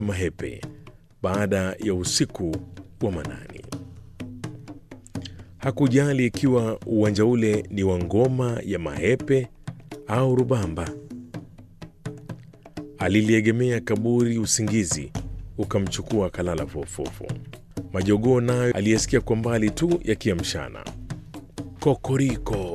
mahepe baada ya usiku wa manani. Hakujali ikiwa uwanja ule ni wa ngoma ya mahepe au rubamba. Aliliegemea kaburi, usingizi ukamchukua akalala fofofo. Majogoo nayo aliyesikia kwa mbali tu yakiamshana, kokoriko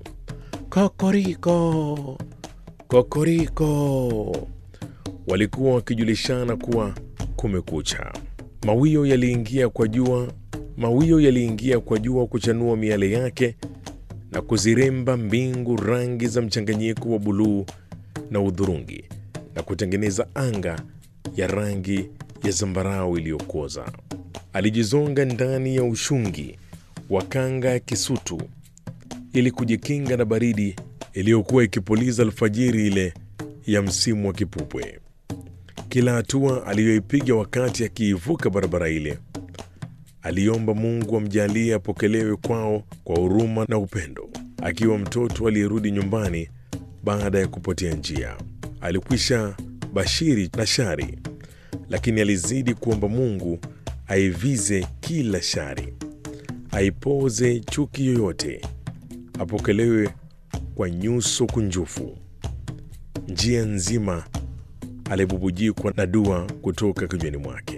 kokoriko kokoriko. Walikuwa wakijulishana kuwa kumekucha. Mawio yaliingia kwa jua, mawio yaliingia kwa jua kuchanua miale yake na kuziremba mbingu rangi za mchanganyiko wa buluu na udhurungi na kutengeneza anga ya rangi ya zambarau iliyokoza. Alijizonga ndani ya ushungi wa kanga ya kisutu ili kujikinga na baridi iliyokuwa ikipuliza alfajiri ile ya msimu wa kipupwe. Kila hatua aliyoipiga wakati akiivuka barabara ile, aliomba Mungu amjalie apokelewe kwao kwa huruma na upendo, akiwa mtoto aliyerudi nyumbani baada ya kupotea njia. Alikwisha bashiri na shari, lakini alizidi kuomba Mungu aivize kila shari, aipoze chuki yoyote, apokelewe kwa nyuso kunjufu. Njia nzima alibubujikwa na dua kutoka kinywani mwake.